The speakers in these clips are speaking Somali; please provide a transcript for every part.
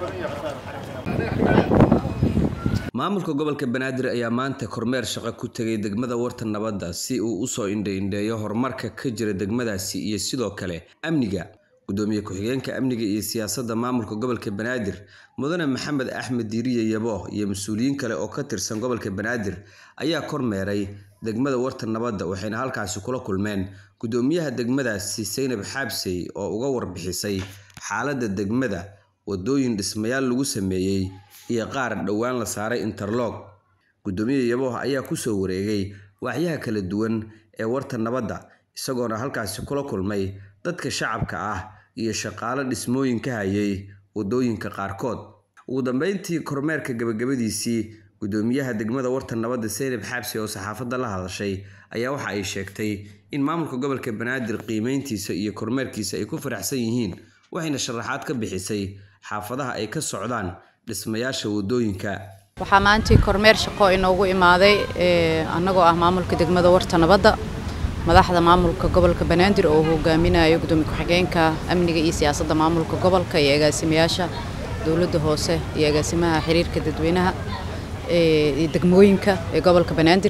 maamulka gobolka banaadir ayaa maanta kormeer shaqo ku tegay degmada warta nabadda si uu usoo indha-indheeyo horumarka ka jira degmadaasi iyo sidoo kale amniga gudoomiye ku-xigeenka amniga iyo siyaasadda maamulka gobolka banaadir mudane maxamed axmed diiriye yabo iyo mas-uuliyiin kale oo ka tirsan gobolka banaadir ayaa kormeeray degmada warta nabadda waxayna halkaasi kula kulmeen gudoomiyaha degmadaasi saynab xaabsey oo uga warbixisay xaaladda degmada wadooyin dhismayaal lagu sameeyey iyo qaar dhowaan la saaray interlog gudoomiye yabooh ayaa kusoo wareegay waaxyaha kala duwan ee warta nabadda isagoona halkaasi kula kulmay dadka shacabka ah iyo shaqaalo dhismooyin ka hayay wadooyinka qaarkood ugu dambeyntii kormeerka gabagabadiisii gudoomiyaha degmada warta nabadda saynab xaabsi oo saxaafadda la hadashay ayaa waxa ay sheegtay in maamulka gobolka banaadir qiimeyntiisa iyo kormeerkiisa ay ku faraxsan yihiin waxayna sharaxaad ka bixisay xaafadaha ay ka socdaan dhismayaasha wadooyinka waxaa maantii kormeer shaqo inoogu imaaday annagoo ah maamulka degmada warta nabadda madaxda maamulka gobolka banaadir oo hogaaminayo gudoomiye ku-xigeenka amniga iyo siyaasadda maamulka gobolka iyo agaasimayaasha dowladda hoose iyo agaasimaha xiriirka dadweynaha iyo degmooyinka ee gobolka banaadir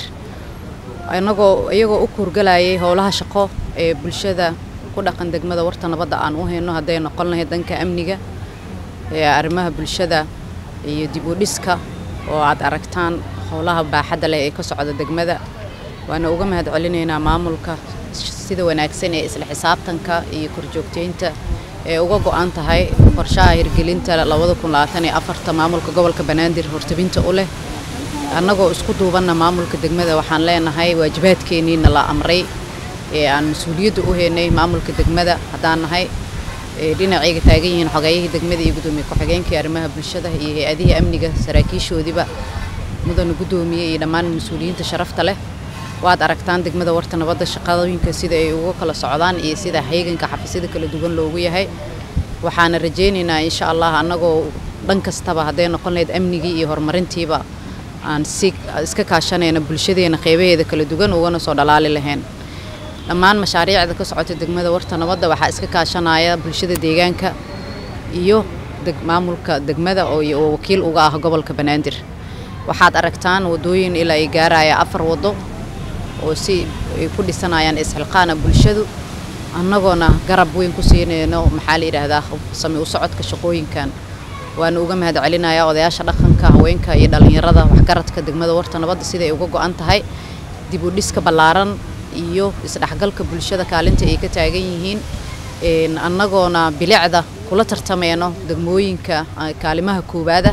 annagoo iyagoo u kuurgalayay howlaha shaqo ee bulshada ku dhaqan degmada warta nabadda aan u hayno hadday noqon lahayd danka amniga ee arrimaha bulshada iyo dib u dhiska oo aad aragtaan howlaha baaxadda leh ee ka socda degmada waana uga mahad celinaynaa maamulka sida wanaagsan ee isla xisaabtanka iyo korjoogteynta ee uga go-an tahay qorshaha hirgelinta maamulka gobolka banaadir hortabinta u leh annagoo isku duubanna maamulka degmada waxaan leenahay waajibaadkeenniina la amray ee aan mas-uuliyadda u haynay maamulka degmada haddaan nahay dhinacayga taagan yihiin xogayihii degmada iyo gudoomiye ku-xigeenkii arrimaha bulshada iyo hay-adihii amniga saraakiishoodiiba mudana gudoomiye iyo dhammaan mas-uuliyiinta sharafta leh waad aragtaan degmada warta nabadda shaqadooyinka sida ay uga kala socdaan iyo sida hayganka xafiisyada kala duwan loogu yahay waxaana rajaynaynaa insha allah annagoo dhan kastaba hadday noqon lahayd amnigii iyo horumarintiiba aan si iska kaashanayna bulshadeena qeybaheeda kala duwan ugana soo dhalaali lahayn dhammaan mashaariicda ka socota degmada warta nabadda waxaa iska kaashanaya bulshada deegaanka iyo maamulka degmada oo wakiil uga ah gobolka banaadir waxaad aragtaan wadooyin ilaa ay gaaraya afar wado oo si ay ku dhisanayaan isxilqaana bulshadu annagoona garab weyn ku siinayno maxaa la yidhaahdaa sami u socodka shaqooyinkan waana uga mahad celinayaa odayaasha dhaqanka haweenka iyo dhallinyarada waxgaradka degmada warta nabadda siday uga go-an tahay dib u dhiska ballaaran iyo isdhexgalka bulshada kaalinta ay ka taagan yihiin annagoona bilicda kula tartamayno degmooyinka kaalimaha koowaada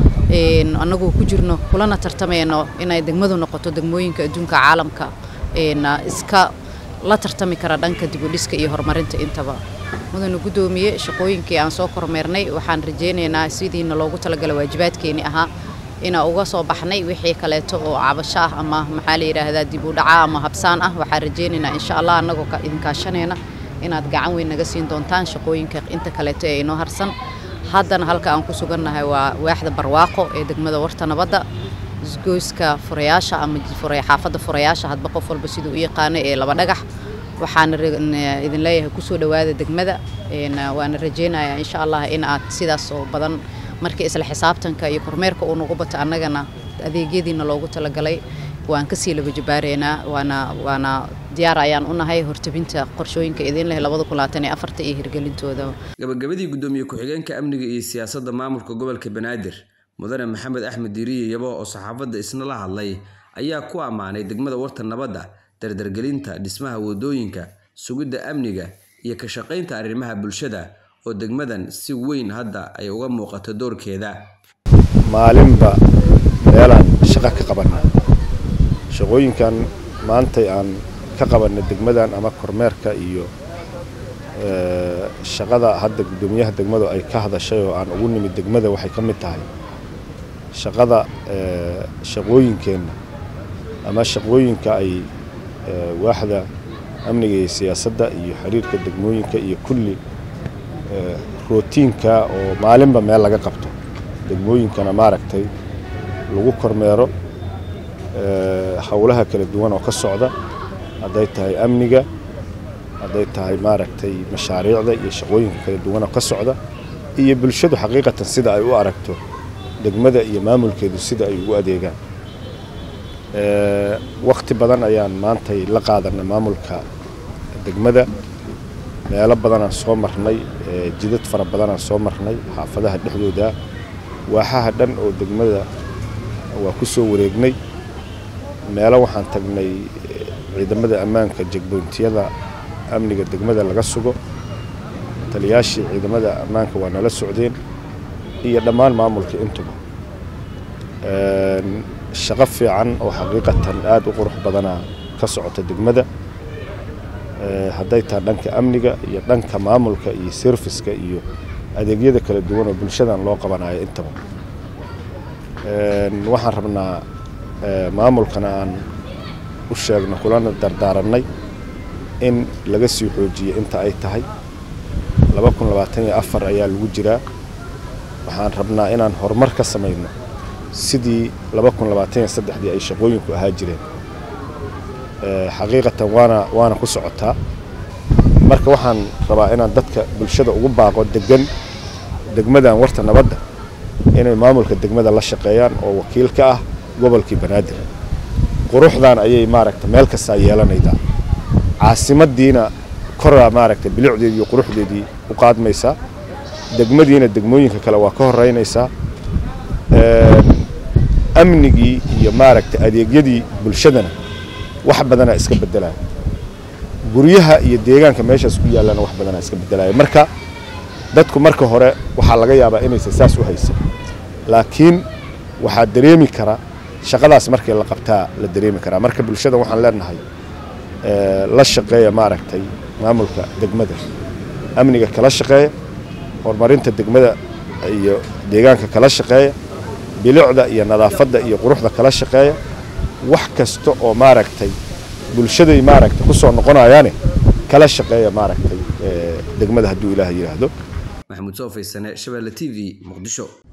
annagoo ku jirno kulana tartamayno inay degmadu noqoto degmooyinka adduunka caalamka iska la tartami kara dhanka dibudhiska iyo horumarinta intaba mudana gudoomiye shaqooyinkii aan soo kormeernay waxaan rajaynaynaa sidiina loogu talagala waajibaadkeeni ahaa inaa uga soo baxnay wixii kaleeto oo cabasho ah ama maxaa la yidhaahdaa dib u dhaca ama habsaan ah waxaan rajaynaynaa insha allah annagoo idin kaashanayna inaad gacan weyn naga siin doontaan shaqooyinka inta kaleeto ee inoo harsan haddana halka aan ku sugannahay waa waaxda barwaaqo ee degmada warta nabadda isgoyska furayaasha ama xaafadda furayaasha hadba qof walba siduu u yaqaano ee laba dhagax waxaana idin leeyahay kusoo dhowaada degmada waana rajaynayaa insha allah in aad sidaas oo badan markii isla xisaabtanka iyo kormeerka uu nagu bato annagana adeegyadiina loogu talagalay waan kasii laba jabaareynaa waana waana diyaar ayaan u nahay hortabinta qorshooyinka idin leh iyo hirgelintooda gabagabadii gudoomiye ku-xigeenka amniga iyo siyaasadda maamulka gobolka banaadir mudane maxamed axmed diiriye yabo oo saxaafadda isna la hadlay ayaa ku ammaanay degmada warta nabadda dardargelinta dhismaha wadooyinka sugidda amniga iyo ka shaqaynta arrimaha bulshada oo degmadan si weyn hadda ay uga muuqato doorkeeda maalinba meelaan shaqo ka qabanaa shaqooyinkan maantay aan ka qabanay degmadan ama kormeerka iyo shaqada hadda guddoomiyaha degmadu ay ka hadashay oo aan ugu nimid degmada waxay ka mid tahay shaqada shaqooyinkeenna ama shaqooyinka ay waaxda amniga iyo siyaasadda iyo xiriirka degmooyinka iyo kulli rootiinka oo maalinba meel laga qabto degmooyinkana maaragtay lagu kormeero howlaha kala duwan oo ka socda hadday tahay amniga hadday tahay maaragtay mashaariicda iyo shaqooyinka kala duwan oo ka socda iyo bulshadu xaqiiqatan sida ay u aragto degmada iyo maamulkeedu sida ay ugu adeegaan wakhti badan ayaan maantay la qaadanay maamulka degmada meelo badanaan soo marnay jidad fara badanaan soo marnay xaafadaha dhexdooda waaxaha dhan oo degmada waa ku soo wareegnay meelo waxaan tagnay ciidamada ammaanka jegboontiyada amniga degmada laga sugo taliyaashii ciidamada ammaanka waa nala socdeen iyo dhammaan maamulka intuba shaqo fiican oo xaqiiqatan aada u qurux badanaa ka socota degmada hadday tahay dhanka amniga iyo dhanka maamulka iyo serviska iyo adeegyada kala duwan oo bulshadan loo qabanayo intaba waxaan rabnaa maamulkana aan u sheegno kulana dardaarannay in laga sii xoojiyo inta ay tahay laba kun labaatan iyo afar ayaa lagu jiraa waxaan rabnaa inaan horumar ka samayno sidii laba kun labaatan iyo saddexdii ay shaqooyinku ahaa jireen xaqiiqatan waana waana ku socotaa marka waxaan rabaa inaan dadka bulshada ugu baaqo degan degmadan warta nabadda inay maamulka degmada la shaqeeyaan oo wakiil ka ah gobolkii banaadir quruxdan ayay maaragta meel kastaa yeelanaydaa caasimadiina koraa maaragta bilicdeedii iyo quruxdeedii u qaadmaysaa degmadiina degmooyinka kale waa ka horeynaysaa amnigii iyo maaragta adeegyadii bulshadana wax badanaa iska bedelaya guryaha iyo deegaanka meeshaas ku yaallana wax badanaa iska bedelaya marka dadku marka hore waxaa laga yaabaa inaysan saas u haysan laakiin waxaa dareemi kara shaqadaas markii la qabtaa la dareemi karaa marka bulshada waxaan leenahay la shaqeeya maaragtay maamulka degmada amniga kala shaqeeya horumarinta degmada iyo deegaanka kala shaqeeya bilicda iyo nadaafadda iyo quruxda kala shaqeeya wax kasta oo maaragtay bulshaday maaragtay ku soo noqonayaane kala shaqeeya maaragtay degmada hadduu ilaah yidhaahdo maxamuud soo faysane shabeelle t v muqdisho